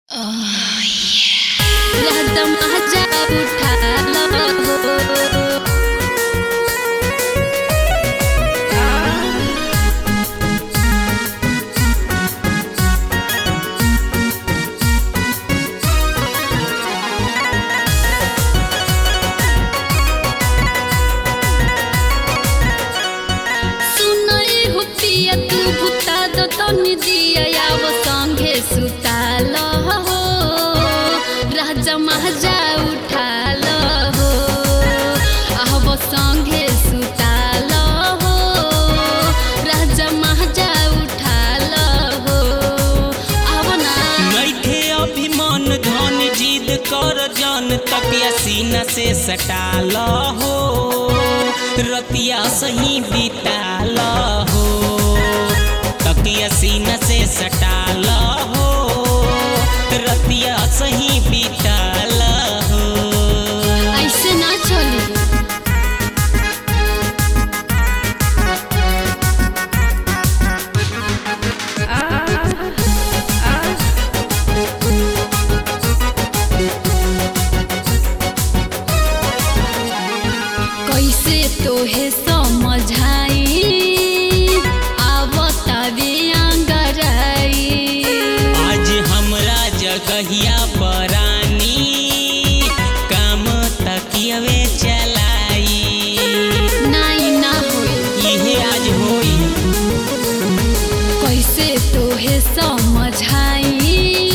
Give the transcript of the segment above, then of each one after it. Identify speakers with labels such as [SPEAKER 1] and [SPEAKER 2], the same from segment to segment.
[SPEAKER 1] एकदम आजा उठा सुनई हो पिया तू भुता दो तनी दिया याव संगे सुताल हो राजा महाजा उठाल हो आहब संगे सुताल हो राजा महाजा उठाल हो आव ना
[SPEAKER 2] नइखे अभिमान धन जिद कर जन तकिया सीना से सटाल हो रतिया सही बिताल हो तकिया सीना से सटाल हो रतिया सही बिताल हो
[SPEAKER 1] ऐसे ना चली कैसे तोहे समझाई आवतावे अंगराई
[SPEAKER 2] आज हमरा जगहिया परानी काम तकियवे चलाई
[SPEAKER 1] नाई ना होई
[SPEAKER 2] इहे आज होई
[SPEAKER 1] कैसे तोहे समझाई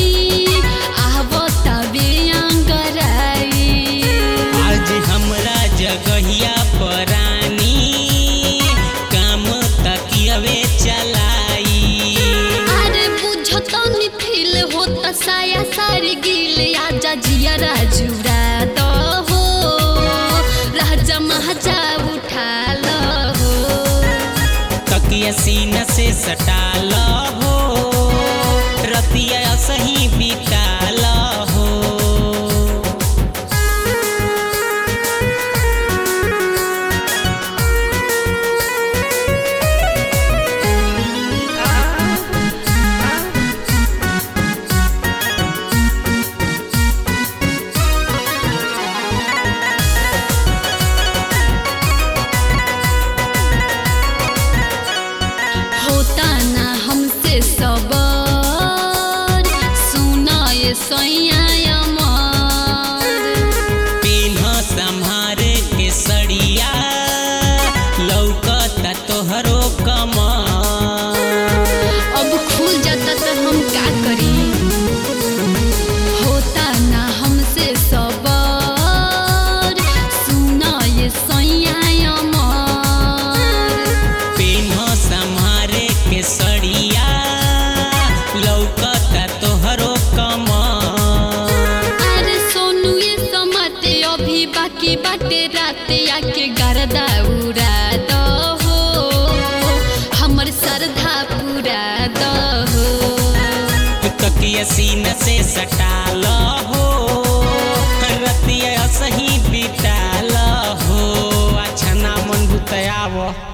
[SPEAKER 1] आवतावे अंगराई
[SPEAKER 2] आज हमरा जगहिया परानी काम तकियवे चलाई
[SPEAKER 1] अरे बुझतो नि फील होता साया सारी गिल आजा जिया राजुरा तो हो राजा महाजा उठा लो हो
[SPEAKER 2] तकिया सीना से सटाल हो रतिया सही बिताल हो
[SPEAKER 1] होता ना हमसे सबर सुना ये सैया अमर
[SPEAKER 2] पिन्ह संहारे के सड़िया लौकता तोहरो कमर
[SPEAKER 1] अब खुल जाता तो हम का करी होता ना हमसे सबर सुना ये सैया अमर
[SPEAKER 2] पिन्ह संहारे के सड़िया लौकता तोहरो कमर
[SPEAKER 1] अरे सोनू ये समते अभी बाकी बाटे राते आके गरदा उड़ा दो हो हमर श्रद्धा पूरा दो हो
[SPEAKER 2] तकिया सीना से सटाल हो रतिया सही बिताल हो अच्छा ना मन बुतयाव